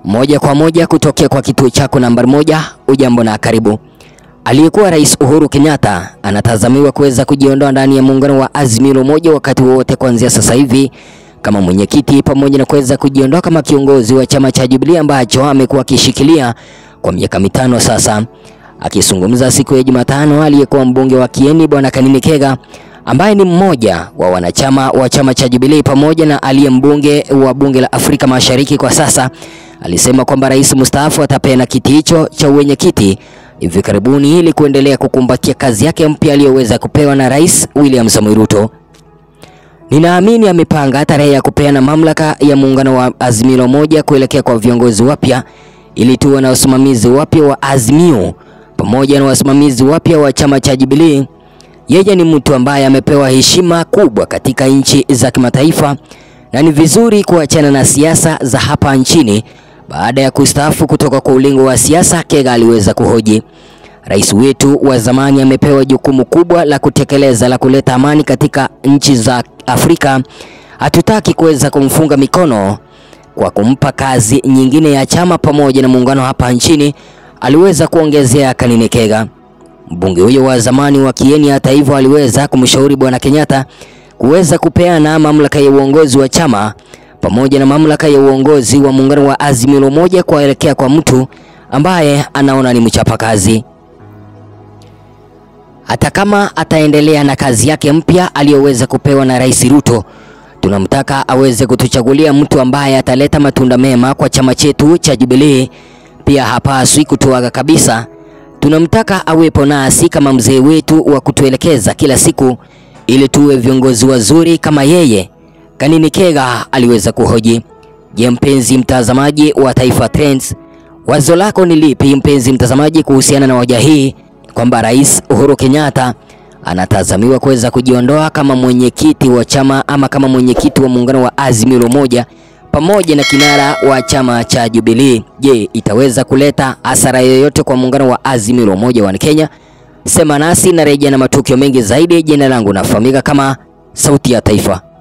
Moja kwa moja kutokea kwa kituo chako nambari moja. Ujambo na karibu. Aliyekuwa Rais Uhuru Kenyatta anatazamiwa kuweza kujiondoa ndani ya muungano wa Azimio la Umoja wakati wowote kuanzia sasa hivi kama mwenyekiti, pamoja na kuweza kujiondoa kama kiongozi wa chama cha Jubilee ambacho amekuwa akishikilia kwa miaka mitano sasa. Akizungumza siku ya Jumatano, aliyekuwa mbunge wa Kieni Bwana Kanini Kega ambaye ni mmoja wa wanachama wa chama cha Jubilee pamoja na aliye mbunge wa bunge la Afrika Mashariki kwa sasa, alisema kwamba rais mstaafu atapeana kiti hicho cha uwenyekiti hivi karibuni ili kuendelea kukumbatia kazi yake mpya aliyoweza kupewa na Rais William Samoei Ruto. Ninaamini amepanga tarehe ya kupeana mamlaka ya muungano wa Azimio la Umoja kuelekea kwa viongozi wapya ili tuwe na wasimamizi wapya wa Azimio pamoja na wasimamizi wapya wa chama cha Jubilee. Yeye ni mtu ambaye amepewa heshima kubwa katika nchi za kimataifa na ni vizuri kuachana na siasa za hapa nchini. Baada ya kustaafu kutoka kwa ulingo wa siasa, Kega aliweza kuhoji, rais wetu wa zamani amepewa jukumu kubwa la kutekeleza la kuleta amani katika nchi za Afrika. Hatutaki kuweza kumfunga mikono kwa kumpa kazi nyingine ya chama pamoja na muungano hapa nchini, aliweza kuongezea Kanini Kega. Mbunge huyo wa zamani wa Kieni hata hivyo aliweza kumshauri bwana Kenyatta kuweza kupeana mamlaka ya uongozi wa chama pamoja na mamlaka ya uongozi wa muungano wa Azimio la Umoja kuelekea kwa mtu ambaye anaona ni mchapakazi. Hata kama ataendelea na kazi yake mpya aliyoweza kupewa na Rais Ruto, tunamtaka aweze kutuchagulia mtu ambaye ataleta matunda mema kwa chama chetu cha Jubilee. Pia hapaswi kutuaga kabisa. Tunamtaka awepo nasi kama mzee wetu wa kutuelekeza kila siku ili tuwe viongozi wazuri kama yeye. Kanini Kega aliweza kuhoji. Je, mpenzi mtazamaji wa Taifa Trends, wazo lako ni lipi mpenzi mtazamaji kuhusiana na hoja hii kwamba Rais Uhuru Kenyatta anatazamiwa kuweza kujiondoa kama mwenyekiti wa chama ama kama mwenyekiti wa muungano wa Azimio la Umoja pamoja na kinara wa chama cha Jubilee. Je, itaweza kuleta hasara yoyote kwa muungano wa Azimio la Umoja wa Kenya? Sema nasi na rejea na matukio mengi zaidi. Jina langu nafahamika kama Sauti ya Taifa.